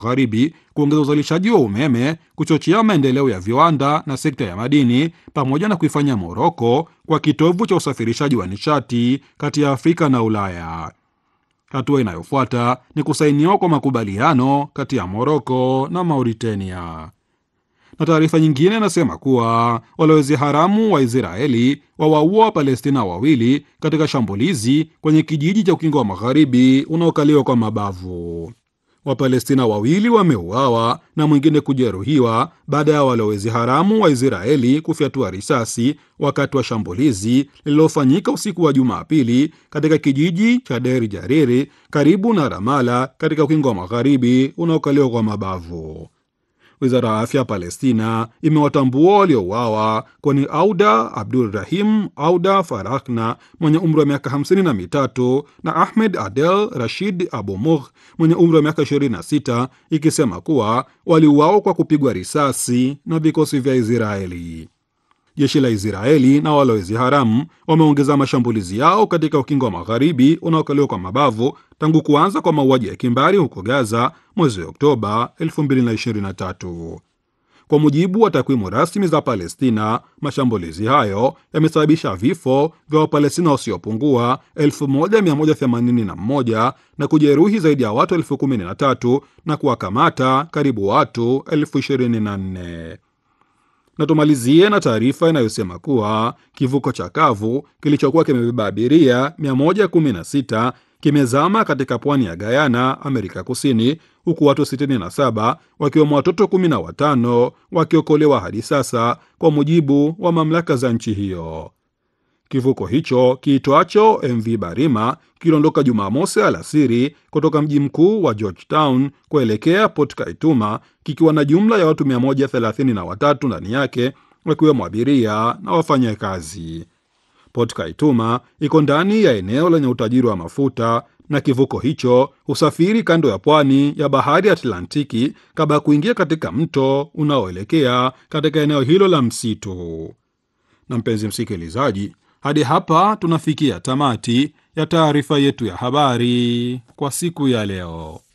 Magharibi kuongeza uzalishaji wa umeme, kuchochea maendeleo ya viwanda na sekta ya madini, pamoja na kuifanya Moroko kwa kitovu cha usafirishaji wa nishati kati ya Afrika na Ulaya. Hatua inayofuata ni kusainiwa kwa makubaliano kati ya Moroko na Mauritania. Na taarifa nyingine inasema kuwa walowezi haramu wa Israeli wawaua Wapalestina wawili katika shambulizi kwenye kijiji cha Ukingo wa Magharibi unaokaliwa kwa mabavu. Wapalestina wawili wameuawa na mwingine kujeruhiwa baada ya walowezi haramu wa Israeli kufyatua risasi wakati wa shambulizi lililofanyika usiku wa Jumapili katika kijiji cha Deri Jariri karibu na Ramala katika Ukingo wa Magharibi unaokaliwa kwa mabavu. Wizara ya afya ya Palestina imewatambua waliouawa kwani Auda Abdul Rahim Auda Farakna mwenye umri wa miaka 53 na Ahmed Adel Rashid Abu Mugh mwenye umri wa miaka 26, ikisema kuwa waliuawa kwa kupigwa risasi na vikosi vya Israeli. Jeshi la Israeli na walowezi haramu wameongeza mashambulizi yao katika ukingo wa magharibi unaokaliwa kwa mabavu tangu kuanza kwa mauaji ya kimbari huko Gaza mwezi Oktoba 2023. Kwa mujibu wa takwimu rasmi za Palestina, mashambulizi hayo yamesababisha vifo vya Wapalestina wasiopungua 1181 na kujeruhi zaidi ya watu elfu kumi na tatu na kuwakamata karibu watu elfu ishirini na nne na tumalizie na taarifa inayosema kuwa kivuko cha kavu kilichokuwa kimebeba abiria 116 kimezama katika pwani ya Guyana, Amerika Kusini, huku watu 67 wakiwemo watoto 15 wakiokolewa hadi sasa, kwa mujibu wa mamlaka za nchi hiyo. Kivuko hicho kiitwacho MV Barima kiliondoka Jumamosi alasiri kutoka mji mkuu wa Georgetown kuelekea Port Kaituma kikiwa na jumla ya watu 133 ndani yake wakiwemo abiria na wafanyakazi. Port Kaituma iko ndani ya eneo lenye utajiri wa mafuta na kivuko hicho husafiri kando ya pwani ya bahari ya Atlantiki kabla ya kuingia katika mto unaoelekea katika eneo hilo la msitu. Na mpenzi msikilizaji, hadi hapa tunafikia tamati ya taarifa yetu ya habari kwa siku ya leo.